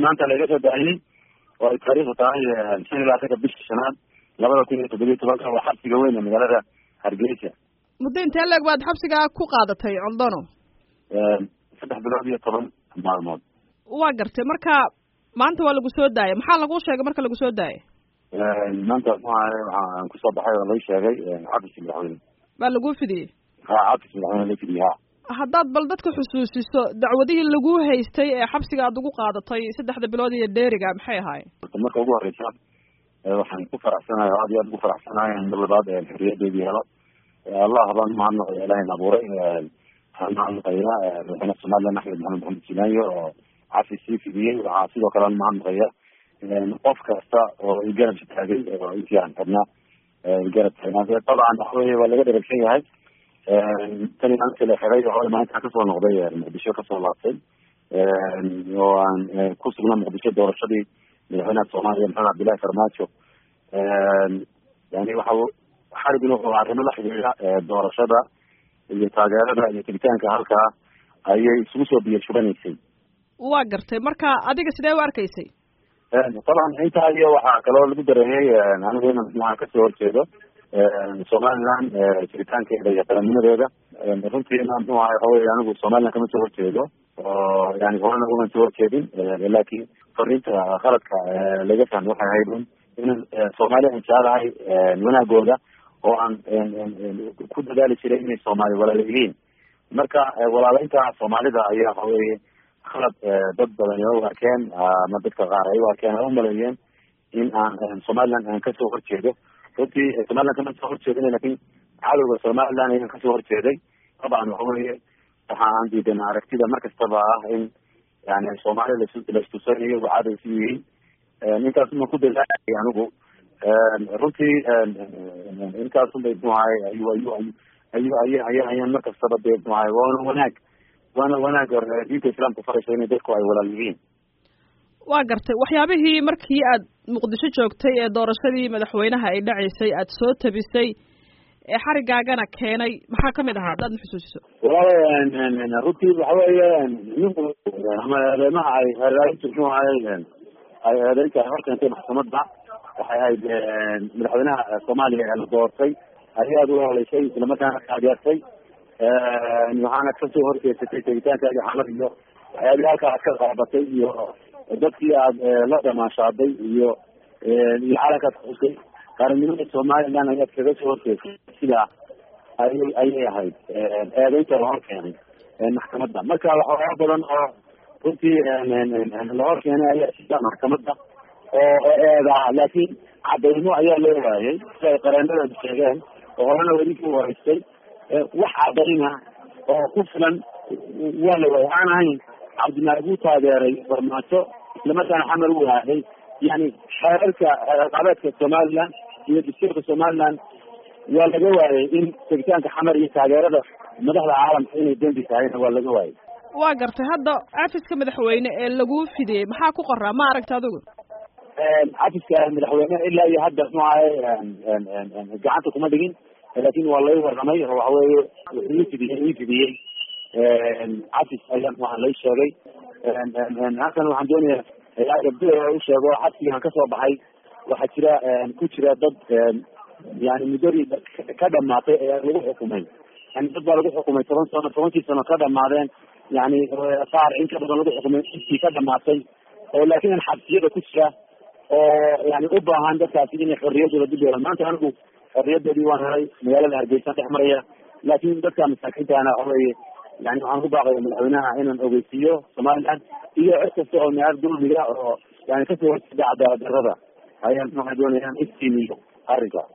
maanta laga soo daayey oo ay taariikhdu tahay shan iyo labaatanka bishii shanaad labada kun iyo toddobiyo tobanka waa xabsiga weyn ee magaalada hargeysa muddo intee leeg baad xabsigaa ku qaadatay coldono saddex bilood iyo toban maalmood waa gartay marka maanta waa lagu soo daayay maxaa laguu sheegay marka lagu soo daayay maanta muxuahay waxaan kusoo baxay oo lai sheegay cabdis madaxweyne baa laguu fidiyey ha cabdis madaxweyne la fidiyey ha haddaad bal dadka xusuusiso dacwadihii laguu haystay ee xabsiga aad ugu qaadatay saddexda bilood iyo dheeriga maxay ahaayeen marka ugu horeysa waxaan ku faraxsanahay oo aad iyo aad ugu faraxsanahay in mar labaad xorriyadeedii helo allah baan umahadnaqaya ilaahay abuuray waxaan umahadnaqayaa madaxweyne somaliland axmed maxamed maxamed jilaayo oo cafi sii fidiyey waxaa sidoo kale aan umahadnaqaya qof kasta oo igarab taagay oo intii aan xidhnaa igarab taagnaa dabcan waxa weye waa laga dheragsan yahay tani maalinta la xiray oo maalinta kasoo noqday muqdisho kasoo laabtay oo aan ku sugnaa muqdisho doorashadii madaxweynaha soomaaliya maxamed cabdillahi farmaajo yani waxa xarigin wuxuu arrimo la xidhiidha doorashada iyo taageerada iyo tegitaanka halkaa ayay isugu soo biyo shubanaysay waa gartay marka adiga sidee u arkaysay taban intaa iyo waxaa kaloo lagu dareemay anigu in maxaa kasoo horjeedo somaliland jiritaankeeda iyo qarannimadeeda runtiina muxuu ahay waxa weye anigu somaliland kama soo horjeedo oo yani horena uman soo horjeedin laakin fariinta qaladka laga fahmay waxay ahayd un in soomaaliya aan jecelahay wanaagooda oo aan ku dadaali jiray inay soomaali walaala yihiin marka walaaleynta soomaalida ayaa waxa weye khalad dad badan u arkeen ama dadka qaar ay u arkeen ay umaleeyeen in aan somaliland aan kasoo horjeedo runtii somaliland kama soo horjeedin lakin cadowga somaliland ayaan kasoo horjeeday dabcan waxa weye waxa aan diidan aragtida markastaba ah in yani soomaaliya las laistusanayo wa cadow si yihiin intaas ma ku dadaalay anigu runtii intaasun bay mxu ahay ayu ayu ayu ayu aya ayaan markastaba dee mxu ahay waana wanaag waana wanaag diinta islaamka farayso inay dadku ay walaal yihiin waa gartay waxyaabihii markii aad muqdisho joogtay ee doorashadii madaxweynaha ay dhaceysay aad soo tabisay ee xarigaagana keenay maxaa kamid ahaa haddaad na xusuusiso walaal runtii waxa weeye ninku ama eedeymaha ay eedaarintu muxuu ahay ay eedeynta ay horkeentay maxkamadda waxay ahayd madaxweynaha soomaaliya ee la doortay ayaad u holeysay islamarkaana taageertay waxaana kasoo horjeesatay tegitaankaagi xamar iyo waxyaabihi halkaa aad ka qaabatay iyo dadkii aad la damaashaaday iyo iyo calankaad xusay qaranimada somaliland ayaad kaga soo horjeesay sidaa ayay ayay ahayd eedeynta lahor keenay maxkamadda marka waxyaaba badan oo runtii lahor keenay ayaa sida maxkamadda oo eedaa laakiin cadaymo ayaa loo waayay sida ay qareenadeedu sheegeen oo horena weli ku horeystay wax cadayna oo ku filan waa la waayay waxaan ahayn cabdimaag uu taageeray farmaajo islamarkaana xamar u aaday yani xeerarka qabeedka somaliland iyo dastuurka somaliland waa laga waayay in tegitaanka xamar iyo taageerada madaxda caalamka inay dembi tahayna waa laga waayay waa gartay hadda cafiska madaxweyne ee laguu fidiyey maxaa ku qoraa ma aragta adigu cafiska madaxweyne ilaa iyo hadda mxu ahay gacanta kuma dhigin laakin waa lay warramay oo waxa weye wuxuu ifidiyey ii fidiyey cafis ayaa mxuaha lay sheegay halkan waxaan doonaya gabdi u sheego xabsigaan kasoo baxay waxaa jira ku jira dad yani muddadii ka dhamaatay ee lagu xukumay yani dad baa lagu xukumay toban sano tobankii sano ka dhamaadeen yani qaar in ka badan lagu xukumay intii ka dhamaatay oo laakin xabsiyada ku jira oo yani u baahan dadkaasi inay xorriyadooda dib yeelaan maanta anigu xorriyadoodii waan helay magaalada hargeysa dhex maraya laakin dadka masaakiintaana waxa weye yani waxaan ku baaqaya madaxweynaha inaan ogeysiiyo somaliland iyo cid kasta oo naar dulmiga oo yani kasoo horjeeda cadaalad darada ayaan waxaa doonaya in istiimiyo arrinka